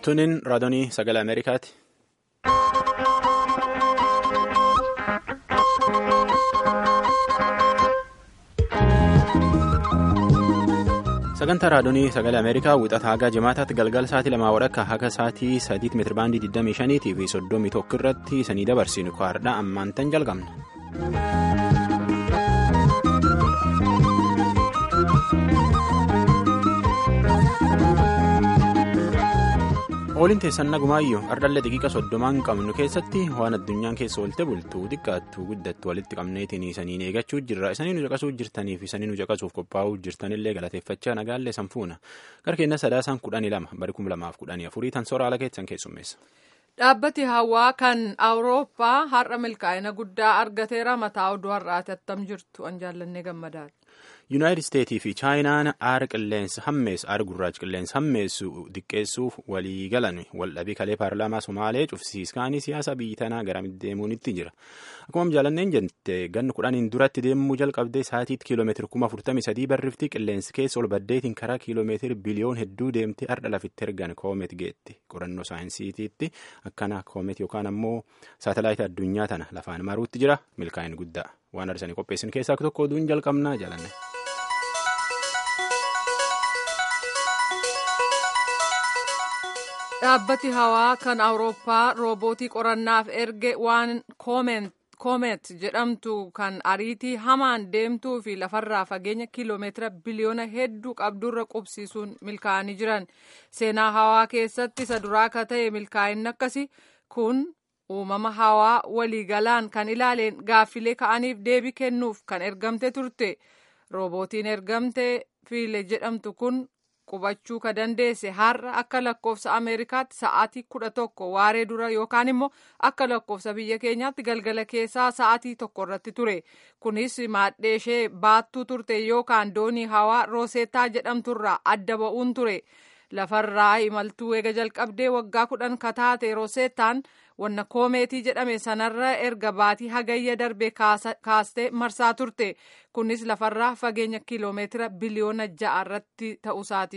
Tuniin raadiyoo sagalee Ameerikaati. Sagantaa raadiyoo sagalee Ameerikaa wixataa haga jimaataatti galgala sa'aatii lamaa walakkaa haga sa'aatii sadiitti meetirabaandii 25 fi 31 irratti isanii dabarsinu kwaadhaa ammaan tan jalqabna. Ooliin teessan nagumaayyuu ardhallee xiqiqa soddomaan qabnu keessatti waan addunyaan keessa oolte bultuu xiqqaattuu guddattu walitti qabneetiin isaniin eegachuu jirra isanii nu caqasuu jirtaniif isanii nu caqasuuf qophaa'uu jirtanillee galateeffachaa nagaallee sanfuuna gara keenya sadaasaan kudhanii lama bari kuma lamaaf kudhanii afurii tan soraala keessan keessummeessa. Dhaabbati hawaa kan Awurooppaa har'a milkaa'ina guddaa argateera mataa oduu har'aati attam jirtu an jaallannee gammadaadha. Yuunaayitid Isteetii fi Chaayinaan aara qilleensa hammeessu aara gurraacha qilleensa hammeessu xiqqeessuuf walii galan waldhabii kalee paarlaamaa Somaalee cufsiiskaanii siyaasa biyyi tanaa gara deemuunitti jira. Akkuma jaallanneen jette ganna kudhaniin duratti deemuu jalqabdee sa'aatiitti kiiloomeetira kuma afurtamii sadii barrifti qilleensi keessa ol baddeetiin karaa kiiloomeetira biliyoon hedduu deemtee har'a lafitti ergan koomet geetti qorannoo saayinsiitiitti akkana koomet yookaan ammoo saatalaayita addunyaa tana lafaan maruutti jira milkaa'ina guddaa waan arsanii qopheessin keessaa tokko oduun jalqabnaa jaalanne. Dhaabbati hawaa kan Awurooppaa roobootii qorannaaf erge waan koomet jedhamtu kan ariitii hamaan deemtuu fi lafarraa fageenya kiiloomeetira biliyoona hedduu qabdurra qubsiisuun milkaa'anii jiran. Seenaa hawaa keessatti isa duraa akka ta'e milkaa'inni akkasii kun uumama hawaa waliigalaan kan ilaaleen gaaffilee ka'aniif deebii kennuuf kan ergamte turte. Roobootiin ergamte fiile jedhamtu kun. qubachuu ka dandeesse har'a akka lakkoofsa ameerikaatti sa'aatii kudha tokko waaree dura yookaan immoo akka lakkoofsa biyya keenyaatti galgala keessaa sa'aatii tokko irratti ture kunis maadhee ishee baattuu turte yookaan doonii hawaa rooseetaa jedhamturraa adda ba'uun ture lafarraa imaltuu eega jalqabdee waggaa kudhan kataate rooseetaan wanna koomeetii jedhame sanarra erga baatii hagayya darbe kaastee marsaa turte kunis lafarraa fageenya kiiloomeetira biliyoona ja'a irratti ta'uusaati.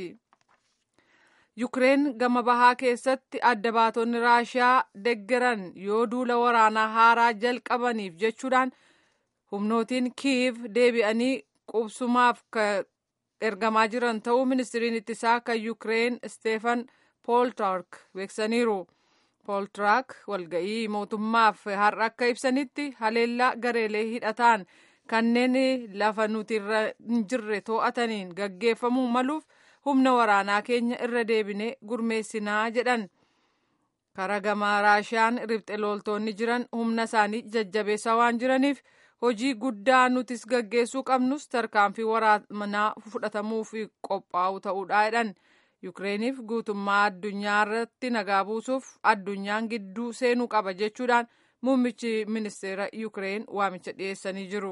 Yukireen gama bahaa keessatti adda baatonni raashiyaa deggeran yoo duula waraanaa haaraa jalqabaniif jechuudhaan humnootiin kiiv deebi'anii qubsumaaf ergamaa jiran ta'uu ministiriin ittisaa kan Yukireen Steefan Pooltark beeksaniiru. Pooltiraak walga'ii mootummaaf har'a akka ibsanitti haleellaa gareelee hidhataan kanneen lafa nuti irra hin jirre to'ataniin gaggeeffamuu maluuf humna waraanaa keenya irra deebinee gurmeessinaa jedhan. Karaa gamaa raashiyaan ribxe loltoonni jiran humna isaanii jajjabeessaa waan jiraniif hojii guddaa nutis gaggeessuu qabnus tarkaanfii waraanaa fudhatamuuf qophaa'u ta'uudha jedhan. Yukireeniif guutummaa addunyaa irratti nagaa buusuuf addunyaan gidduu seenuu qaba jechuudhaan muummichi ministeera Yukireen waamicha dhiyeessanii jiru.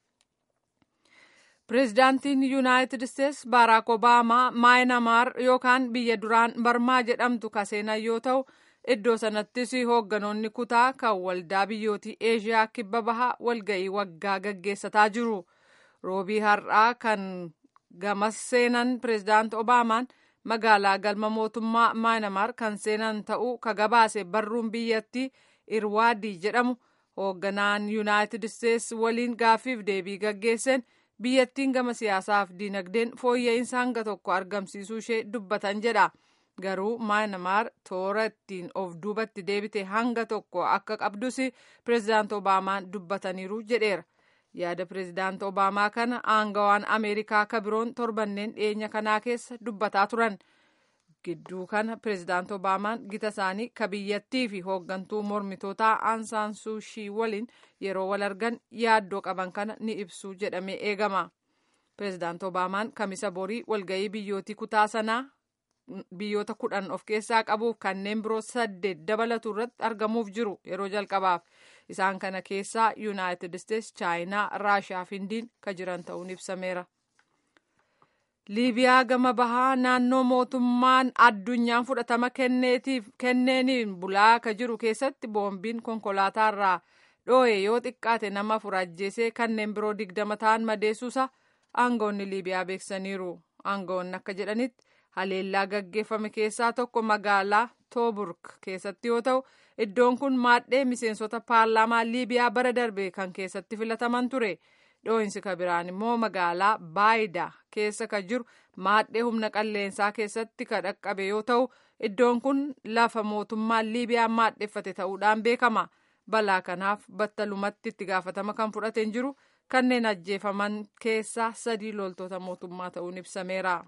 Pireezidaantiin Yuunaayitid Isteets Baaraak Obaamaa Maayinamaar yookaan biyya duraan Barmaa jedhamtu kaseenan yoo ta'u iddoo sanattis hoogganoonni kutaa kan waldaa biyyootii Eeshiyaa kibba bahaa walga'ii waggaa gaggeessataa jiru. Roobii har'aa kan gamas seenan pireezidaant Obaamaan. magaalaa galma mootummaa maayinamaar kan seenan ta'uu ka gabaase barruun biyyattii irwaadii jedhamu hoogganaan yuunaayitid isteets waliin gaaffiif deebii gaggeessan biyyattiin gama siyaasaaf diinagdeen fooyya'insa hanga tokko argamsiisuu ishee dubbatan jedha garuu maayinamaar toora ittiin of duubatti deebite hanga tokko akka qabdus pireezidaant obaamaan dubbataniiru jedheera. yaada pireezidaant obaamaa kana aangawaan ameerikaa ka biroon torbanneen dhiyeenya kanaa keessa dubbataa turan gidduu kana pireezidaant obaamaan gita isaanii ka biyyattii fi hooggantuu mormitootaa aansaan suushii waliin yeroo wal argan yaaddoo qaban kana ni ibsu jedhamee eegama pireezidaant obaamaan kamisa borii walga'ii biyyootii kutaa sanaa biyyoota kudhan of keessaa qabuuf kanneen biroo saddeet dabalatu irratti argamuuf jiru yeroo jalqabaaf isaan kana keessaa yuunaayitid isteets chaayinaa raashiyaa fi indiin ka jiran ta'uun ibsameera. liibiyaa gama bahaa naannoo mootummaan addunyaan fudhatama kenneeniin bulaa ka jiru keessatti boombiin konkolaataarraa dhoo'e yoo xiqqaate nama afur ajjeesee kanneen biroo digdama ta'an madeessuusa aangoonni liibiyaa beeksaniiru aangoonni akka jedhanitti haleellaa gaggeeffame keessaa tokko magaalaa tooburg keessatti yoo ta'u iddoon kun maadhee miseensota paarlaamaa liibiyaa bara darbe kan keessatti filataman ture dhoohinsi kabiraan immoo magaalaa baayida keessa kan jiru maadhee humna qilleensaa keessatti kan dhaqqabe yoo ta'u iddoon kun lafa mootummaan liibiyaa maadheffate ta'uudhaan beekama balaa kanaaf battalumatti itti gaafatama kan fudhateen jiru kanneen ajjeefaman keessaa sadii loltoota mootummaa ta'uun ibsameera.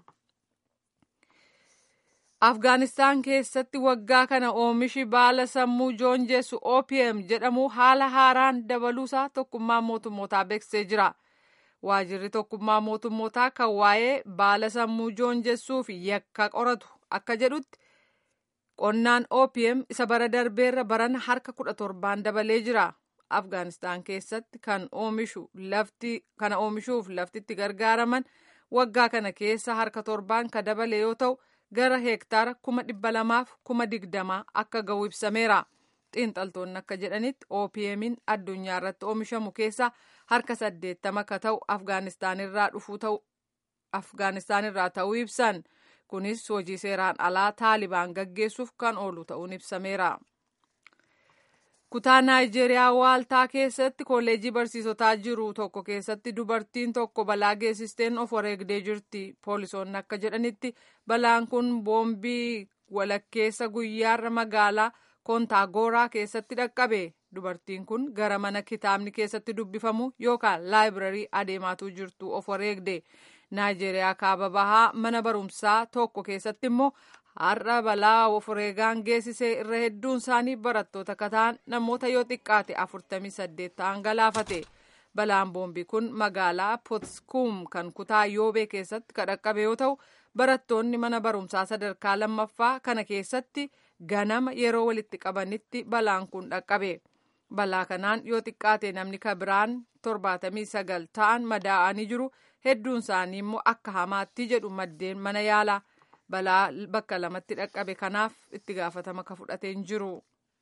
afgaanistaan keessatti waggaa kana oomishi baala sammuu joonjessu opm jedhamu haala haaraan dabaluusaa tokkummaa mootummootaa beeksisee jira waajirri tokkummaa mootummootaa kan waa'ee baala sammuu joonjessuu fi yakka qoratu akka jedhutti qonnaan opm isa bara darbeerra barana harka kudha torbaan dabalee jira afgaanistaan keessatti kan oomishu lafti kana oomishuuf lafti itti gargaaraman waggaa kana keessa harka torbaan ka dabale yoo ta'u gara heektaara kuma dhibba lamaaf kuma digdamaa akka ga'u ibsameera xiinxaltoonni akka jedhanitti opmin addunyaa irratti oomishamu keessaa harka saddeettama ka ta'u afgaanistaanirraa dhufuu ta'u afgaanistaanirraa ta'uu ibsan kunis hojii seeraan alaa taalibaan gaggeessuuf kan oolu ta'uun ibsameera. kutaa naayijeeriyaa waaltaa keessatti kolleejii barsiisotaa jiru tokko keessatti dubartiin tokko balaa geessisteen of wareegdee jirti poolisoonni akka jedhanitti balaan kun boombii walakkeessa guyyaarra magaalaa kontaagoraa keessatti dhaqqabe dubartiin kun gara mana kitaabni keessatti dubbifamu yookaan laayibirarii adeemaatuu jirtu of wareegde naayijeeriyaa kaaba bahaa mana barumsaa tokko keessatti immoo har'a balaa of wareegaan geessisee irra hedduun isaanii barattoota kataan namoota yoo xiqqaate afurtamii saddeet ta'an galaafate balaan boombii kun magaalaa potskuum kan kutaa yoobee keessatti kan dhaqqabe yoo ta'u barattoonni mana barumsaa sadarkaa lammaffaa kana keessatti ganama yeroo walitti qabanitti balaan kun dhaqqabe balaa kanaan yoo xiqqaate namni kabiraan torbaatamii sagal ta'an madaa'anii jiru hedduun isaanii immoo akka hamaatti jedhu maddeen mana yaalaa balaa bakka lamatti dhaqqabe kanaaf itti gaafatama ka fudhateen jiru.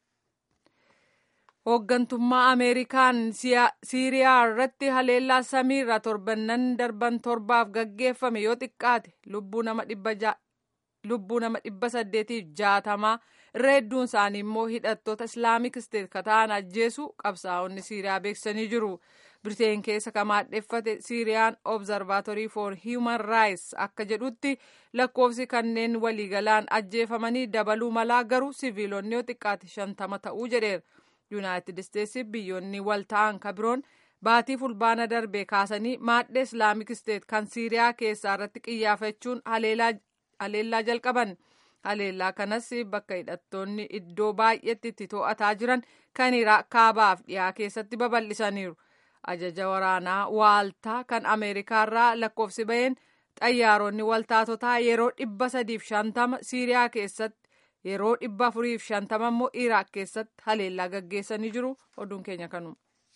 hooggantummaa ameerikaan siiriyaa irratti haleellaa samiirra torbannan darban torbaaf gaggeeffame yoo xiqqaate lubbuu nama dhibba saddeetiif jaatamaa irra hedduun isaanii immoo hidhattoota islaamik isteet ka ta'an ajjeesu qabsaa'onni siiriyaa beeksisanii jiru. Biriteen keessa ka maadheffate siiriyaan obzarvaatorii for human rights akka jedhutti lakkoofsi kanneen waliigalaan ajjeefamanii dabaluu malaa garuu siviilonni yoo xiqqaate shantama ta'uu jedheera. yuunaayitid isteetsi biyyoonni wal ta'an ka biroon baatii fulbaana darbee kaasanii maadhee islaamik isteet kan siiriyaa keessaa irratti qiyyaafachuun haleellaa jalqaban. haleellaa kanas bakka hidhattoonni iddoo baay'eetti itti to'ataa jiran kan iraaq kaabaaf dhiyaa keessatti babal'isaniiru. ajaja waraanaa waaltaa kan ameerikaarraa lakkoofsi baheen xayyaaronni waltaatotaa yeroo dhibba sadiif shantama siiriyaa keessatti yeroo dhibba afuriif shantama immoo iraaq keessatti haleellaa gaggeessanii jiru oduun keenya kanuma.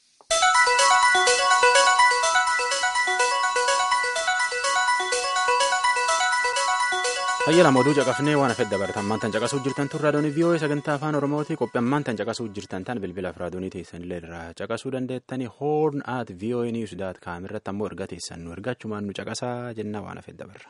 Hayya lama oduu caqafnee waan hafedda baratan ammaan caqasuu jirtan tun raadiyoon vii'oo'ee sagantaa afaan oromooti qophii ammaan tan caqasuu jirtan tan bilbila fi raadiyoonii teessan illee irraa caqasuu dandeettanii hoorn at vii'oo'ee niwus daat kaam irratti ammoo erga teessan nu ergachumaan nu caqasaa jenna waan hafedda barra.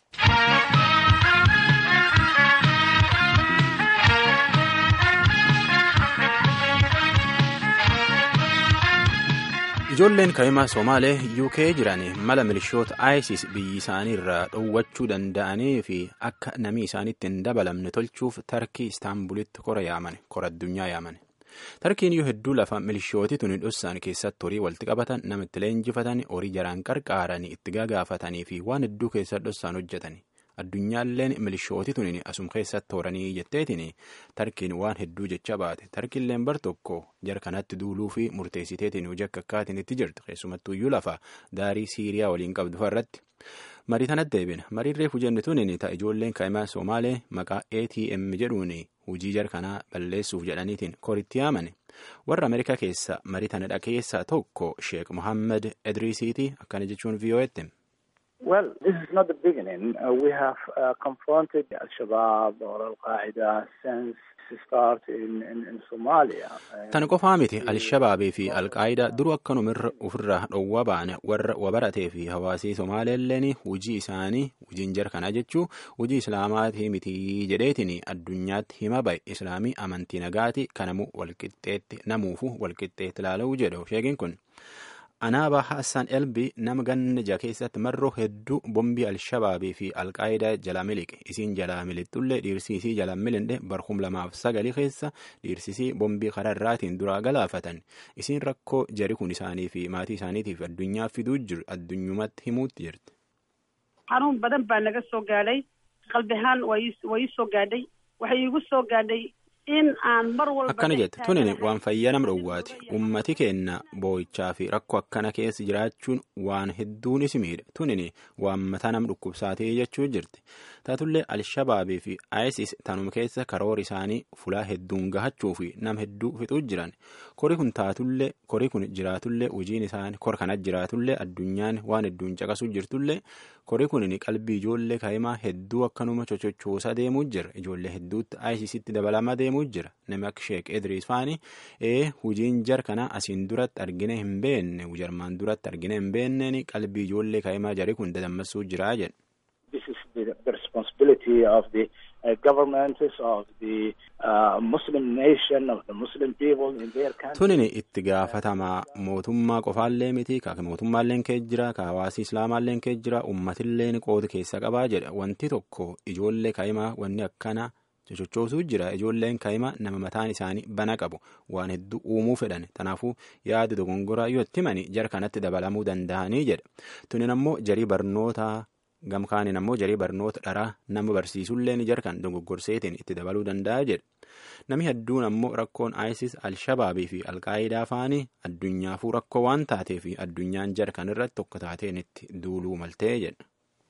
ijoolleen kaa'imaa somaalee uk jiran mala milishoota isis biyyi isaanii irraa dhowwachuu danda'anii fi akka namni isaanitti hin dabalamne tolchuuf tarkii istaanbulitti kora yaaman kora addunyaa yaaman tarkiin yoo hedduu lafa milishooti tuni dhossaan keessatti horii walitti qabatan nama itti leenjifatan horii jaraan qarqaaranii itti gagaafatanii fi waan hedduu keessatti dhossaan hojjetan addunyaalleen milishooti tuni asum keessatti horanii jetteetiin tarkiin waan hedduu jecha baate tarkiilleen bar tokko jara kanatti duuluu fi murteessiteetiin hojii akka akkaatiin itti jirtu keessumattuu iyyuu lafa daarii siiriyaa waliin qabdu irratti marii kanatti deebina mariin reefu jenne tuni ta'a ijoolleen kaa'imaa somaalee maqaa atm jedhuun hojii jara kanaa balleessuuf jedhaniitiin koritti yaamane warra ameerikaa keessa marii tanadha keessaa tokko sheek mohaammed edriisiiti akkana jechuun vii'oo'etti. Well, this is not the beginning. Uh, we have uh, confronted Al-Shabaab or Al-Qaeda since it started in, in, in Somalia. Tan qofaa miti Al-Shabaabii fi Al-Qaayidaa duruu akkanumirra ofirraa dhowwa baane warra wabaratee fi hawaasii Somaaleelleen hujii isaanii hujiin jar kana jechuu hujii Islaamaatii miti jedheetiin addunyaatti hima bahe Islaamii amantii nagaati kanamu walqixxeetti namuufu walqixxeetti ilaaluu jedhu sheekin kun. Anaaba Hassan Elbi nama ganna jaha keessatti marroo hedduu bombii Al-Shabaabii fi Al-Qaayidaa jala miliqe. Isiin jala milixxullee dhiirsisii jala milinde barhum lamaaf sagali keessa dhiirsisii bombii kararraatiin duraa galaafatan. Isiin rakkoo jari kun isaanii fi maatii isaaniitiif addunyaa fiduu jiru addunyumatti himuutti jirti. xanuun badan baa naga soo gaadhay qalbi ahaan waa ii soo gaadhay waxay iigu soo gaadhay in aan mar walba akkana jette tunin waan fayyaa nama dhowwaati ummati keenna boo'ichaa fi rakkoo akkana keessa jiraachuun waan hedduun isi miidha tunin waan mataa nama dhukkubsaatee jechuu jirti taatullee alshabaabii fi isis tanuma keessa karoora isaanii fulaa hedduun gahachuu fi nama hedduu fixuu jiran kori kun taatullee kori kun jiraatullee hojiin isaanii kor kana jiraatullee addunyaan waan hedduun caqasuu jirtullee kori kun qalbii ijoollee kaa'imaa hedduu akkanuma chochochoosaa deemuu jira ijoollee hedduutti isisitti dabalamaa deemuu jira namni akka sheek edriis faani ee hojiin jar kana asiin duratti argine hin beenne jarmaan duratti argine hin beenneen qalbii ijoollee kaa'imaa jari kun dadammasuu jira jedhe. This is the, the responsibility of the uh, governments of the uh, Muslim nation of the Muslim people in their country. Tunin itti gaafatamaa mootummaa qofaallee miti ka mootummaalleen kee jira ka hawaasi islaamaalleen kee jira ummatilleen qooda keessa qabaa jedha wanti tokko ijoollee kaa'imaa wanni akkana sochochoosuu jira ijoolleen kaa'ima nama mataan isaanii bana qabu waan hedduu uumuu fedhan kanaafuu yaada dogongoraa yoo itti himani jara kanatti dabalamuu danda'anii jedha tunin ammoo jarii barnootaa gamkaanin ammoo jarii barnoota dharaa nama barsiisullee ni jarkan dogoggorseetiin itti dabaluu danda'a jedha namni hedduun ammoo rakkoon isis alshabaabii fi alqaayidaa faanii addunyaafuu rakkoo waan taatee fi addunyaan jarkan irratti tokko taateen itti duuluu maltee jedha.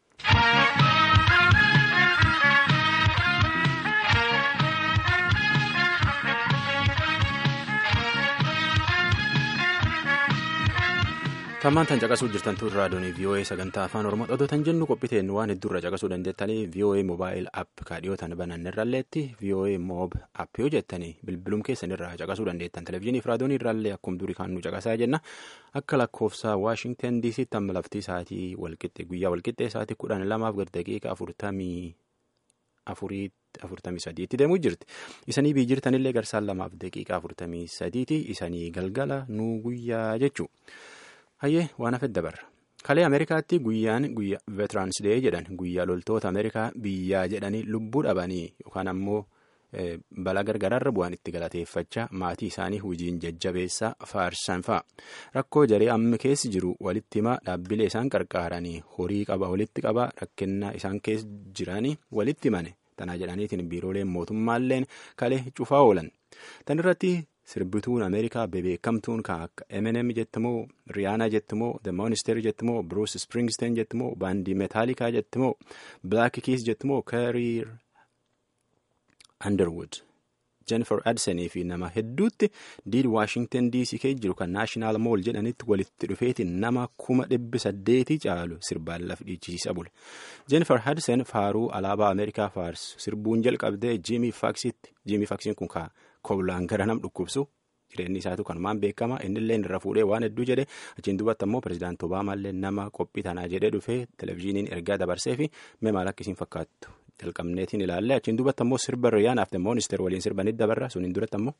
Tammaan tan caqasuu jirtan tun raadiyoon VOA sagantaa afaan Oromoo dhotoo tan jennu qophiiteen waan hedduurra caqasuu dandeettanii VOA mobaayil app kaadhiyootan banannirralleetti VOA moob app yoo jettanii bilbilum keessanirraa caqasuu dandeettan televezyiinii fi raadiyoon irraallee akkuma durii kan nu caqasaa jenna akka lakkoofsa Waashingtan DC tamma laftii isaatii walqixxe guyyaa walqixxee isaatii kudhan lamaaf gad daqiiqa afurtamii afuriitti afurtamii sadiitti deemuu jirti isanii bii jirtanillee garsaan lamaaf daqiiqa afurtamii sadiiti isanii galgala nuu guyyaa jechuu. hayyee waan hafe dabarra kalee ameerikaatti guyyaan guyyaa veetiraans dee jedhan guyyaa loltoota ameerikaa biyyaa jedhanii lubbuu dhabanii yookaan ammoo balaa gargaraarra bu'an itti galateeffachaa maatii isaanii hojiin jajjabeessaa faarsan fa'a rakkoo jaree amma keessi jiru walitti himaa dhaabbilee isaan qarqaaranii horii qaba walitti qaba rakkinnaa isaan keessa jiranii walitti himane tanaa jedhaniitiin biirooleen mootummaalleen kalee cufaa oolan tan irratti. sirbituun ameerikaa bebeekamtuun kan akka eminem jettimoo riyaanaa jettimoo the monster jettimoo bruce springsteen jettimoo baandii meetaalikaa jettimoo black keys jettimoo kariir underwood jennifer adsonii fi nama hedduutti diid waashington dc kee jiru kan naashinaal mool jedhanitti walitti dhufeetiin nama kuma dhibbi saddeetii caalu sirbaan laf dhiichisiisa bule jennifer adson faaruu alaabaa ameerikaa faarsu sirbuun jalqabdee jiimii faaksitti jiimii faaksiin kun kaa koblaan gara nam dhukkubsu jireenyi isaatu kanumaan beekama innillee irra fuudhee waan hedduu jedhe achiin duubatti ammoo pirezidaanti obaamaallee nama qophii tanaa jedhee dhufee televezyiiniin ergaa dabarsee fi mee maal akkasiin fakkaattu jalqabneetiin ilaallee achiin duubatti ammoo sirba riyaanaaf the moonister waliin sirbanitti dabarra suniin duratti ammoo.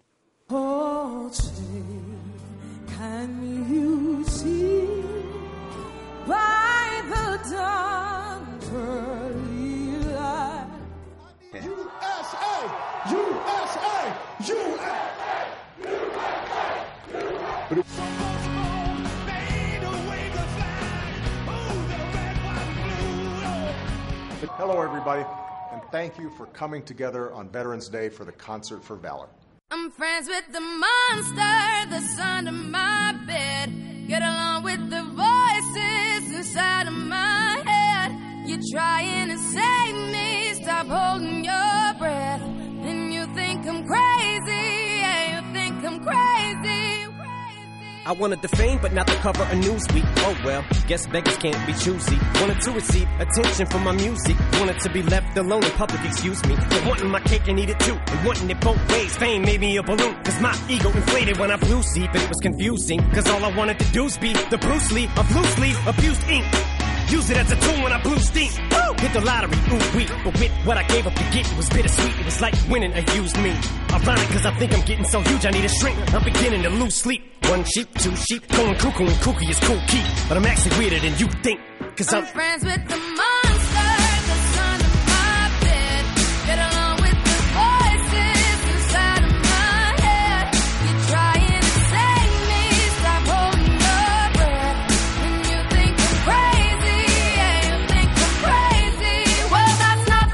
Hello, everybody, and thank you for coming together on Veterans Day for the Concert for Valor. I'm friends with the monster that's under my bed. Get along with the voices inside of my head. You're trying to save me, stop holding your breath. And you think I'm crazy, yeah, you think I'm crazy, crazy. I wanted the fame, but not the cover of Newsweek. Oh well, guess beggars can't be choosy. Wanted to receive attention from my music. Wanted to be left alone in public, excuse me. But wanting my cake and eat it too. And wanting it both ways. Fame made me a balloon. Cause my ego inflated when I flew sleep. And it was confusing. Cause all I wanted to do was be the Bruce Lee of loosely abused ink. Use it as a tool when I blew steam. Woo! Hit the lottery, ooh wee. But with what I gave up to get, it was bittersweet. It was like winning a used me. Ironic, cause I think I'm getting so huge, I need a shrink. I'm beginning to lose sleep. One sheep, two sheep, going cuckoo and kooky is cool key. But I'm actually weirder than you think. Cause I'm I'm friends with the monster that's under my bed. Get along with the voices inside of my head. You're trying to save me, stop holding your breath. And you think I'm crazy, yeah, you think I'm crazy. Well, that's not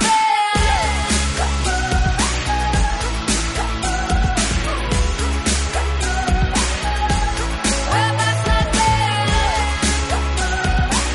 fair. Well, that's not fair.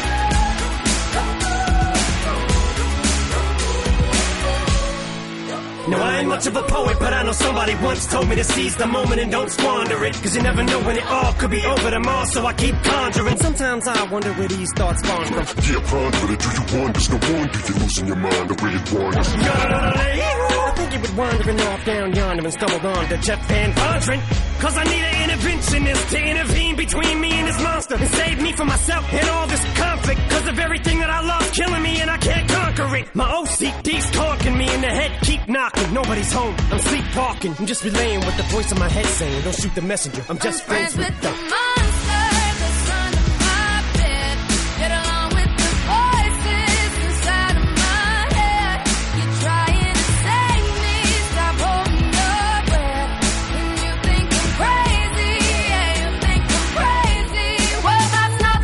No, I ain't much of a poet, but I know somebody once told me to seize the moment and don't squander it. Cause you never know when it all could be over tomorrow, so I keep conjuring. Sometimes I wonder where these thoughts spawn from. Yeah, ponder it. Do you wonder? No wonder you're losing your mind the way it wanders. I think he was wandering off down yonder and stumbled on to Jeff Van Vondren. Cause I need an interventionist to intervene between me and this monster and save me from myself and all this conflict. Cause of everything that I love killing me and I can't conquer it. My OCD's talking me in the head, keep knocking. Nobody's home, I'm sleepwalking. I'm just relaying what the voice in my head saying. Don't shoot the messenger, I'm just I'm friends, with the them. monster that's under my bed. Get along with the voices inside of my head. You're trying to save me, stop holding your breath. And you think I'm crazy, yeah, you think I'm crazy. Well, that's not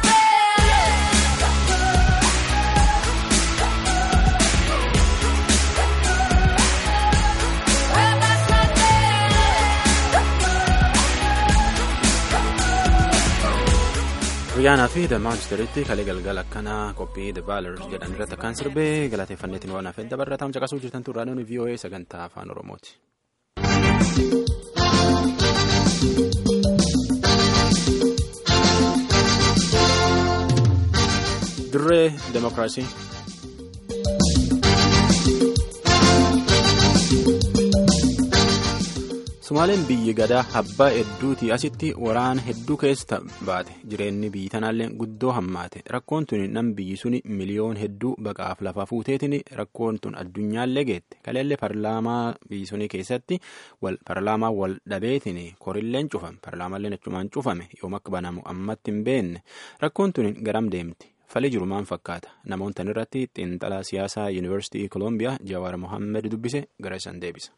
fair. Well, that's not Riyaanaa fi The Manchesteritti kalee galgala akkanaa qophii The Valors jedhan irratti akkaan sirbee galateeffanneetiin waan hafeen dabarataam caqasuu jirtan turraa nuuni VOA sagantaa afaan Oromooti. Dirree Demokiraasii. Sumaaleen biyyi gadaa abbaa hedduutii asitti waraana hedduu keessa baate jireenyi biyyi tanaallee guddoo hammaate rakkoon tun nam biyyi suni miliyoon hedduu baqaaf lafa fuuteetiin rakkoon tun addunyaallee geette kaleellee paarlaamaa biyyi suni keessatti paarlaamaa wal dhabeetiin korilleen cufame paarlaamaalleen achumaan cufame yoom akka banamu ammatti hin beenne rakkoon tun garam deemti falii jiru maan fakkaata namoota irratti xiinxalaa siyaasaa yuunivarsiitii koolombiyaa jawaar mohaammed dubbise gara isaan deebisa.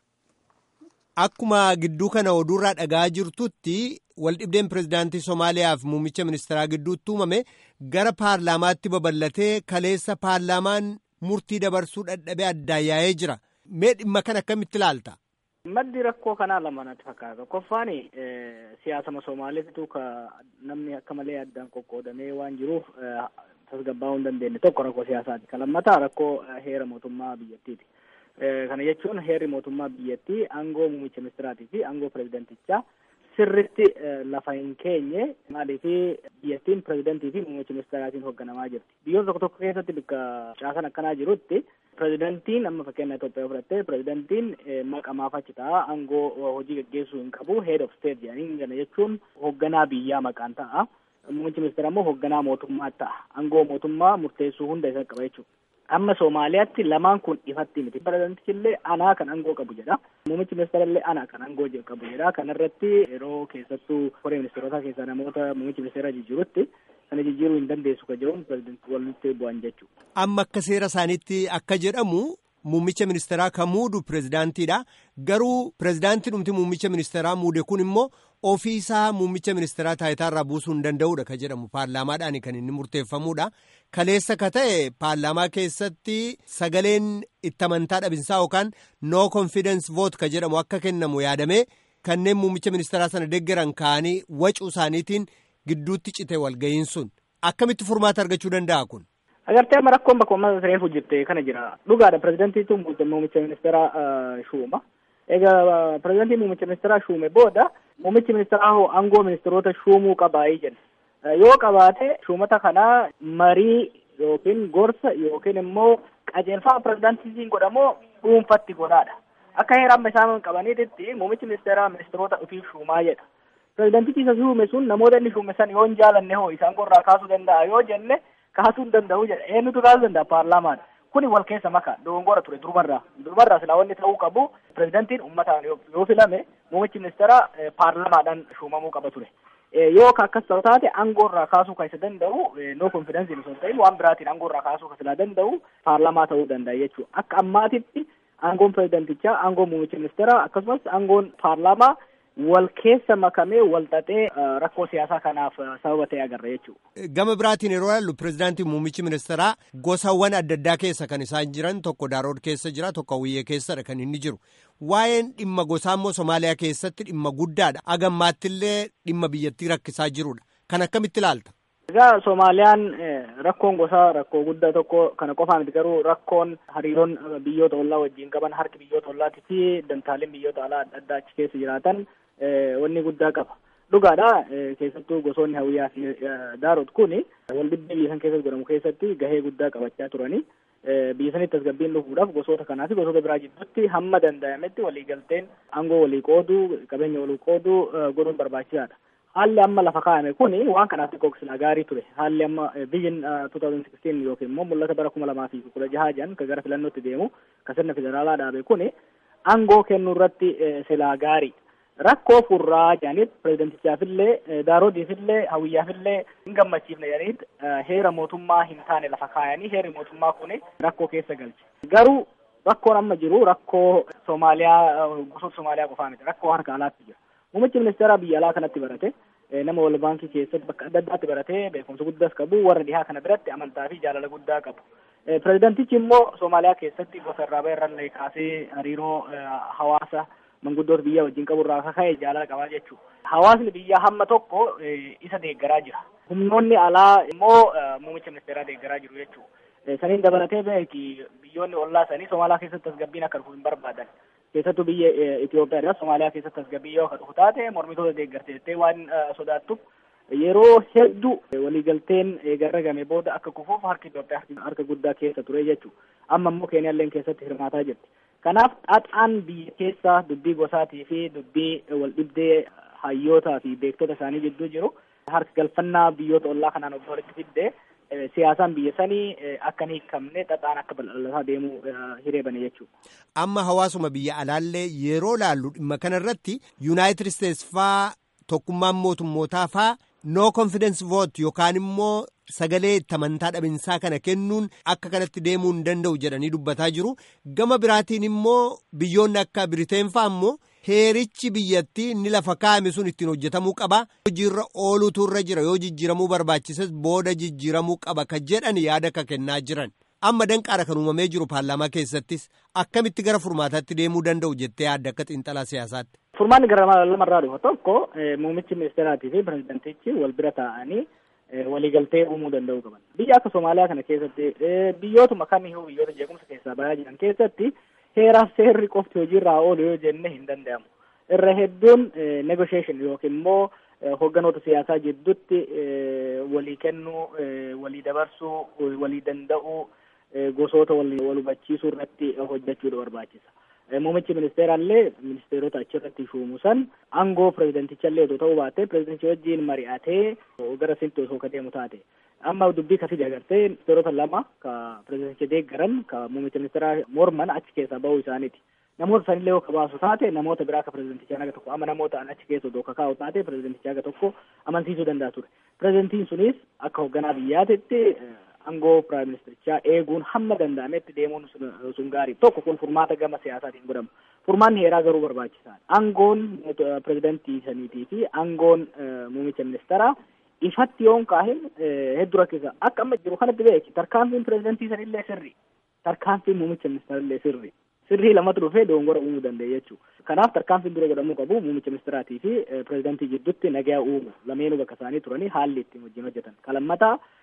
Akkuma gidduu kana oduurraa dhagaa jirtutti waldhibdeen pirezidaantii Somaaliyaa fi muummicha ministeeraa gidduutti uumame gara paarlaamaatti babal'atee kaleessa paarlaamaan murtii dabarsuu dadhabee addaan yaa'ee jira. Mee dhimma kana akkamitti ilaalta? Maddi rakkoo kanaa lama natti fakkaata. Tokkoffaan siyaasama Somaaliitu ka namni akka malee addaan qoqqoodamee waan jiruuf tasgabbaa'uu hin dandeenye tokko rakkoo siyaasaati. Kan lammataa rakkoo heera mootummaa biyyattiiti. Kana jechuun heerri mootummaa biyyattii aangoo muummicha ministiraatii fi aangoo pirezidantichaa sirritti lafa hin keenye maaliif biyyattiin pirezidantii fi muummicha ministiraatiin hoogganamaa jirti. Biyyoota tokko tokko keessatti bakka caasan akkanaa jirutti pirezidantiin amma fakkeenya Itoophiyaa fudhattee pirezidantiin maqamaaf achi ta'a aangoo hojii gaggeessuu hin qabu head of state jedhanii kana jechuun hoogganaa biyyaa maqaan ta'a. Muummichi ministeera immoo hoogganaa mootummaa ta'a. Aangoo mootummaa murteessuu hunda isa qaba jechuudha. Amma Somaaliyaatti lamaan kun ifatti miti. Pirezidantichi illee anaa kan aangoo qabu jedha. Muummichi ministeera illee anaa kan aangoo qabu jedha. Kanarratti yeroo keessattuu koree ministeerotaa keessaa namoota muummichi ministeera jijjiirutti kana jijjiiruu hin dandeessu kan jedhuun pirezidantii walitti bu'an jechuudha. Amma akka seera isaaniitti akka jedhamu muummicha ministeeraa kan muudu pirezidaantiidha. Garuu pirezidaantii dhumti muummicha ministeeraa muude kun immoo ofii isaa muummicha ministeeraa taayitaarraa buusuu hin danda'udha kan jedhamu paarlaamaadhaan kan inni murteeffamudha. Kaleessa ka ta'e paarlaamaa keessatti sagaleen itti amantaa dhabinsaa yookaan no confidence vote ka jedhamu akka kennamu yaadamee kanneen muummicha ministeeraa sana deeggaran ka'anii wacuu isaaniitiin gidduutti cite walga'iin sun akkamitti furmaata argachuu danda'a kun. Agartee amma rakkoon bakka uummata reefu jirte kana jira. Dhugaadha pirezidantiitu muummicha ministeeraa shuuma. Egaa pirezidantii muummicha ministeeraa shuume booda muummichi ministeeraa hoo aangoo ministeerota shuumuu qabaayii jenna yoo qabaate shuumata kanaa marii yookiin gorsa yookiin immoo qajeelfama pirezidaantiin godhamoo dhuunfatti godhaadha akka heera amma isaan qabaniititti muummichi ministeeraa ministeerota ofiif shuumaa jedha pirezidaantichi isa shuume sun namoota inni shuume san yoo hin jaalanne hoo isaan gorraa kaasuu danda'a yoo jenne kaasuu hin danda'u jedha eenyutu kaasuu danda'a paarlaamaadha kuni wal keessa maka dogongora ture durumarraa durumarraa silaa wanni ta'uu qabu pirezidantiin ummataan yoo filame muummichi ministeera paarlamaadhaan shuumamuu qaba ture yoo ka akkas ta'u taate aangoorraa kaasuu kan isa danda'u no konfidensiin osoo hin ta'in waan biraatiin aangoorraa kaasuu kan silaa danda'u paarlamaa ta'uu danda'a jechuudha akka ammaatitti aangoon pirezidantichaa aangoon muummichi ministeera akkasumas aangoon paarlamaa wal keessa makamee wal xaxee rakkoo siyaasaa kanaaf sababa ta'e agarra jechuudha. Gama biraatiin yeroo ilaallu pirezidaantii muummichi ministeeraa gosawwan adda addaa keessa kan isaan jiran tokko daarood keessa jira tokko hawwiyyee keessadha kan inni jiru. Waa'een dhimma gosaa immoo Somaaliyaa keessatti dhimma guddaadha. Agammaattillee dhimma biyyattii rakkisaa jirudha. Kan akkamitti ilaalta? Egaa Soomaaliyaan rakkoon gosaa rakkoo guddaa tokko kana qofaa miti garuu rakkoon hariiroon biyyoota ollaa wajjin qaban harki biyyoota ollaatii fi dantaaleen biyyoota alaa adda addaa achi keessa jiraatan wanni guddaa qaba. Dhugaadha keessattuu gosoonni hawiyyaa fi daarot kuni wal dhibdee biyya san keessatti godhamu keessatti gahee guddaa qabachaa turani. Biyya sanitti tasgabbiin dhufuudhaaf gosoota kanaa fi gosoota biraa jidduutti hamma danda'ametti waliigalteen aangoo walii qooduu qabeenya walii qooduu godhuun barbaachisaadha. Haalli amma lafa kaa'ame kuni waan kanaaf xiqqoo silaa gaarii ture. Haalli amma biyyin 2016 yookiin immoo mul'ata bara kuma lamaa fi kudha jahaa jedhan kan gara filannootti deemu kan sirna federaalaa dhaabe kuni aangoo kennuu irratti silaa gaarii. Rakkoo furraa jedhaniit pireezidentichaafillee daaroodiifillee hawiyyaafillee hin gammachiifne jedhaniit heera mootummaa hin taane lafa kaayanii heerri mootummaa kuni rakkoo keessa galche. Garuu rakkoon amma jiru rakkoo Soomaaliyaa gosoota Soomaaliyaa qofaa miti rakkoo harka alaatti jira. Muummichi ministeeraa biyya alaa kanatti barate nama wal baankii keessatti bakka adda addaatti baratee beekumsa guddaas qabu warra dhihaa kana biratti amantaa fi jaalala guddaa qabu. Pireezidentichi immoo Soomaaliyaa keessatti gosa irraa bahee irrallee kaasee hariiroo hawaasa manguddoota biyyaa wajjin qabu irraa ka'e jaalala qabaa jechuudha. Hawaasni biyyaa hamma tokko isa deeggaraa jira. Humnoonni alaa immoo muummicha ministeeraa deeggaraa jiru jechuudha. Saniin dabalatee beeki biyyoonni ollaa sanii Somaaliyaa keessatti tasgabbiin akka dhufu hin barbaadan. keessattuu biyya Itoophiyaa Somaaliyaa keessatti tasgabbii yoo akka dhufu taate mormitoota deeggartee jettee waan sodaattuuf yeroo hedduu waliigalteen garragame booda akka kufuuf harki Itoophiyaa harka guddaa keessa ture jechuudha. Amma immoo Keeniyaalleen keessatti hirmaataa jirti. Kanaaf xaxaan biyya keessaa dubbii gosaatii fi dubbii wal dhibdee hayyootaa fi beektota isaanii jidduu jiru harka galfannaa biyyoota ollaa kanaan of walitti fiddee siyaasaan biyya sanii akka hin hiikamne xaxaan akka bal'ataa deemuu hiree bane jechuudha. Amma hawaasuma biyya alaallee yeroo laallu dhimma kanarratti Yuunaayitid Isteets faa tokkummaan mootummootaa faa no confidence vote yookaan immoo sagalee itti amantaa dhabinsaa kana kennuun akka kanatti deemuu hin danda'u jedhanii dubbataa jiru. Gama biraatiin immoo biyyoonni akka Biriteen faa immoo heerichi biyyattii inni lafa kaa'ame sun ittiin hojjetamuu qaba. Hojiirra ooluutu irra jira yoo jijjiiramuu barbaachises booda jijjiiramuu qaba ka jedhan yaada ka kennaa jiran. Amma danqaara kan uumamee jiru paarlaamaa keessattis akkamitti gara furmaataatti deemuu danda'u jettee yaadda akka xiinxalaa siyaasaatti. Furmaanni gara lamarraa dhufa tokko muummichi ministeeraatii fi pireezidentichi wal bira taa'anii waliigaltee uumuu danda'uu qaban. Biyya akka Somaaliyaa kana keessatti biyyootuma kamiyyuu biyyoota jeequmsa keessaa bayaa jiran keessatti heeraaf seerri qofti hojiirraa oolu yoo jenne hin danda'amu. Irra hedduun negotiation yookiin immoo hogganoota siyaasaa jidduutti walii kennuu, walii dabarsuu, walii danda'uu, gosoota wal hubachiisuu irratti hojjechuudha barbaachisa. Muummichi ministeeraallee ministeerota achirratti shuumu san aangoo pireezidentichallee otoo ta'uu baate pireezidentichi wajjin mari'atee gara sinti osoo ka deemu taate. Amma dubbii kasii agartee ministeerota lama ka pireezidenticha deeggaran ka muummicha ministeeraa morman achi keessaa bahuu isaaniiti. Namoota sanillee yoo kabaasu taate namoota biraa ka pireezidentichaa aga tokko amma namoota an achi keessa odoo kakaa'u taate pireezidentichaa aga tokko amansiisuu danda'a ture. Pireezidentiin sunis akka hoogganaa biyyaatitti aangoo piraayim ministerichaa eeguun hamma danda'ametti deemuun sun gaarii tokko kun furmaata gama siyaasaatiin godhamu furmaanni heeraa garuu barbaachisaadha aangoon pirezidantii saniitii fi aangoon muumicha ministeeraa ifatti yoon kaahin hedduu rakkisa akka amma jiru kanatti beeki tarkaanfiin pirezidantii sanillee sirri tarkaanfiin muumicha ministeerallee sirri sirrii lamatu dhufee dogongora uumuu danda'e jechuudha. Kanaaf tarkaanfiin dura godhamuu qabu muumicha ministeeraatii fi pirezidantii jidduutti nagaa uumu lameenuu bakka isaanii turanii haalli ittiin wajjin hojjetan. Kalammataa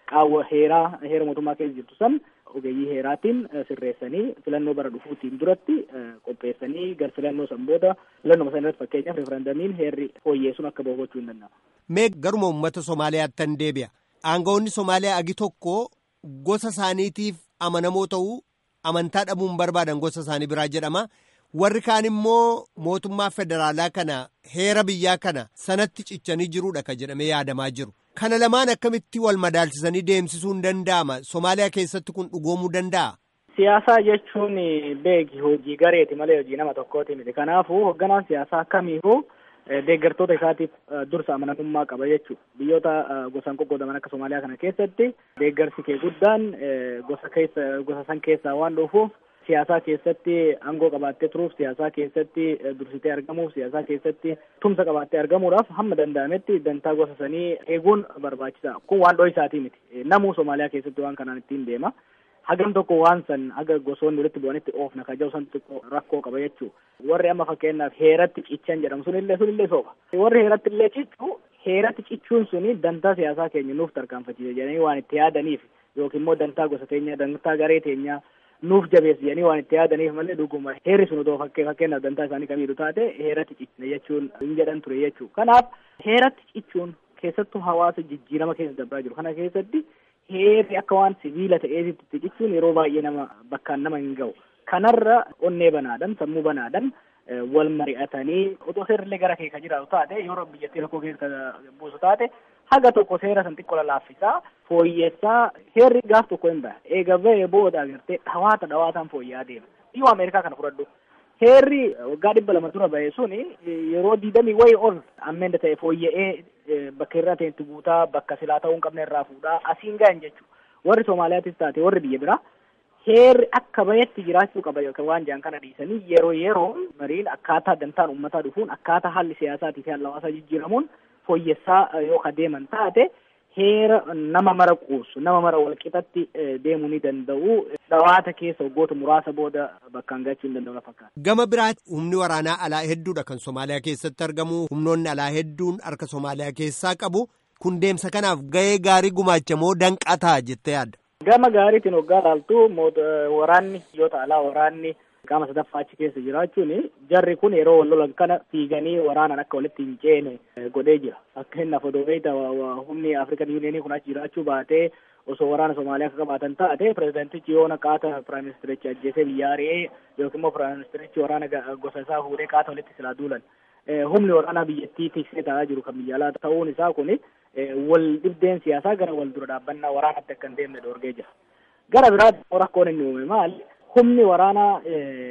qaawwa heeraa heera mootummaa keessa jirtu san ogeeyyii heeraatiin sirreessanii filannoo bara dhufuutiin duratti qopheessanii gar filannoo san booda filannoo san irratti fakkeenyaaf referendamiin heerri fooyyeessuun akka ba'u gochuu hin danda'ama. Mee garuma uummata Somaaliyaatti tan deebi'a. Aangawoonni Somaaliyaa agi tokko gosa isaaniitiif amanamoo ta'uu amantaa dhabuun barbaadan gosa isaanii biraa jedhama. Warri kaan immoo mootummaa federaalaa kana heera biyyaa kana sanatti cichanii jiruudha ka jedhamee yaadamaa jiru. Kana lamaan akkamitti wal madaalchisanii deemsisuun danda'ama? Somaaliyaa keessatti kun dhugoomuu danda'a? Siyaasaa jechuun beeki hojii gareeti malee hojii nama tokkooti miti. Kanaafuu hoogganaan siyaasaa kamiifuu deeggartoota isaatiif dursa amanamummaa qaba jechuudha. Biyyoota gosaan qoqqoodaman akka Somaaliyaa kana keessatti deeggarsi kee guddaan gosa keessa gosa san keessaa waan dhufuuf siyaasaa keessatti aangoo qabaattee turuuf siyaasaa keessatti dursitee argamuuf siyaasaa keessatti tumsa qabaattee argamuudhaaf hamma danda'ametti dantaa gosa sanii eeguun barbaachisaa kun waan dho'isaatii miti namuu Somaaliyaa keessatti waan kanaan ittiin deema hagam tokko waan san haga gosoonni walitti bu'anitti oofna kaja'u san xiqqoo rakkoo qaba jechuu warri amma fakkeenyaaf heeratti cichan jedhamu sunillee sunillee sooba warri heeratti illee cichu heeratti cichuun suni dantaa siyaasaa keenya nuuf tarkaanfachiisa jedhanii waan itti yaadaniif yookiin immoo dantaa gosa teenyaa dantaa garee teenyaa nuuf jabeessi jedhanii waan itti yaadaniif malee dhuguma heerri sun otoo fakkee fakkeenyaaf dantaa isaanii kamiidhu taate heeratti cichne jechuun hin jedhan ture jechuu kanaaf heeratti cichuun keessattuu hawaasa jijjiirama keessa dabraa jiru kana keessatti heerri akka waan sibiila ta'eetitti cichuun yeroo baay'ee nama bakkaan nama hin ga'u kanarra onnee banaadhan sammuu banaadhan wal mari'atanii otoo seerrillee gara kee ka jiraatu taate yeroo biyyattii rakkoo keessa buusu taate haga tokko seera san xiqqoo laaffisaa fooyyessaa heerri gaaf tokko hin ba'a eega ba'ee booda agartee dhawaata dhawaataan fooyya'aa deema biyya ameerikaa kana fudhadhu heerri waggaa dhibba lama dura ba'e suni yeroo diidamii wayii ol ammenda ta'e fooyya'ee bakka irraa ta'etti guutaa bakka silaa ta'uu hin qabne irraa fuudhaa asiin ga'an jechuudha warri Somaaliyaattis taate warri biyya biraa heerri akka bayetti jiraachuu qaba waan jedhan kana dhiisanii yeroo yeroo mariin akkaataa dantaan uummataa dhufuun akkaataa haalli siyaasaatii fi haalli hawaasaa jijjiiramuun fooyyessaa yoo adeeman taate heera nama mara quusu nama mara walqixatti deemuu ni danda'u dhawaata keessa waggoota muraasa booda bakkaan gachuu hin danda'u fakkaata. Gama biraatti humni waraanaa alaa hedduudha kan Somaaliyaa keessatti argamu humnoonni alaa hedduun harka Somaaliyaa keessaa qabu kun deemsa kanaaf gahee gaarii gumaacha moo danqataa jettee yaadda? Gama gaariitiin waggaa laaltu waraanni biyyoota alaa waraanni qaama sadaffaa achi keessa jiraachuun jarri kun yeroo wal lolan kana fiiganii waraanaan akka walitti hin ceene godhee jira. Fakkeenyaaf odoo beekta humni Afrikan Yuuniyeenii kun achi jiraachuu baatee osoo waraana Somaaliyaa akka qabaatan taate pireezidentichi yoo qaata piraayim ministerichi ajjeesee biyya ari'ee yookiin immoo piraayim ministerichi waraana gosa isaa fuudhee qaata walitti silaa duulan. Humni waraanaa biyyattii tiksee taa'aa jiru kan biyya alaa ta'uun isaa kuni wal dhibdeen siyaasaa gara wal dura dhaabbannaa waraanatti akka hin deemne dhoorgee jira. Gara biraatti rakkoon inni uume maali? Humni waraanaa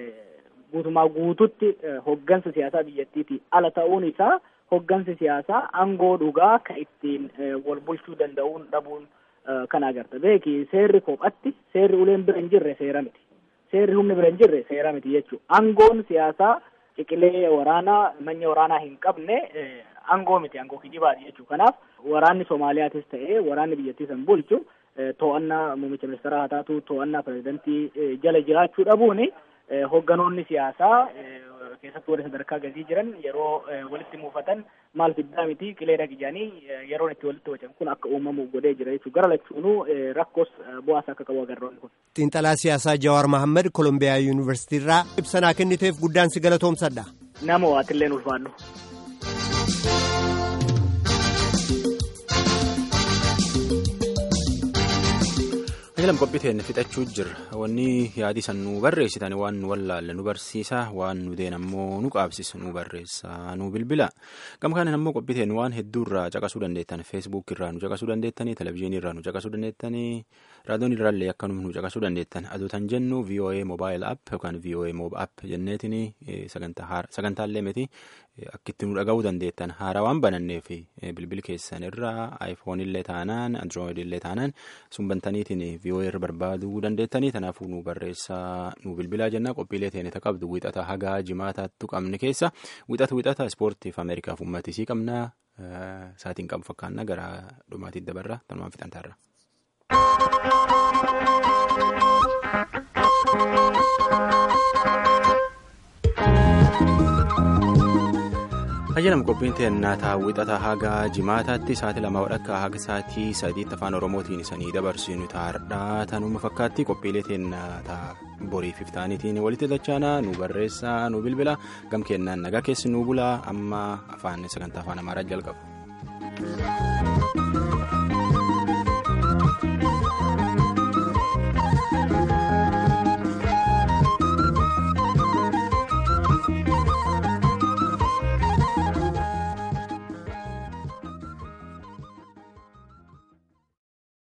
guutumaa guututti hoggansa siyaasaa biyyattiitii ala ta'uun isaa hoggansi siyaasaa aangoo dhugaa kan ittiin wal bulchuu danda'uun dhabuun kan agarta. Beeki seerri kophatti seerri uleen bira hin jirre seera miti. Seerri humni bira hin jirre seera miti jechuudha. Aangoon siyaasaa ciqilee waraanaa manya waraanaa hin qabne aangoo miti aangoo kijibaati jechuudha. Kanaaf waraanni Soomaaliyaatis ta'ee waraanni biyyattii san bulchu to'annaa muummicha ministeeraa haa taatu to'annaa pirezidantii jala jiraachuu dhabuun hogganoonni siyaasaa keessattuu warri sadarkaa gadii jiran yeroo walitti muufatan maal fiddaa miti qilee dhagijanii yeroon itti walitti wacan kun akka uumamu godhee jira jechuudha. Gara lachuunuu rakkoos bu'aas akka qabu agarroonni kun. Xiinxalaa siyaasaa Jawaar Mahammad Kolombiyaa Yuunivarsiitii irraa ibsanaa kenniteef guddaan si galatoomsadha. Nama waatilleen ulfaadhu. Ajalam qophiiteen fixachuu jirra. Wanni yaadii san nu barreessitan waan nu wallaalle nu barsiisa waan nu deen ammoo nu qaabsisa nu barreessa nu bilbila. Gama kanan ammoo qophiiteen waan hedduu irraa caqasuu dandeettan feesbuuk irraa nu caqasuu dandeettanii televizyiinii irraa nu caqasuu dandeettanii raadiyoon irraallee akkanuma nu caqasuu dandeettan aduutan jennu VOA mobile app yookaan VOA mob app jenneetiin sagantaalee miti akkitti nu dhaga'uu dandeettan haara waan banannee fi bilbil keessan irraa aayifoon illee taanaan androoid illee taanaan sun bantaniitiin VOA irra barbaaduu dandeettanii kanaafuu nu barreessaa nu bilbilaa jenna qophiilee teenita qabdu wixata hagaa jimaataattu qabne keessa wixata wixata ispoortiif ameerikaaf uummatisii qabna saatiin qabu fakkaanna gara dhumaatiitti dabarra tanumaan fixantaarra. Ayyaanam qophiin teennaa taawwixata haga jimaataatti sa'aatii lama wadhakka haga sa'aatii sadiitti afaan oromootiin isanii dabarsinu taardhaa tanuma fakkaatti qophiilee teennaa boriif iftaaniitiin walitti dachaanaa nu barreessaa nu bilbila gam kennaan nagaa keessi nu bulaa amma afaan sagantaa afaan amaaraa jalqaba.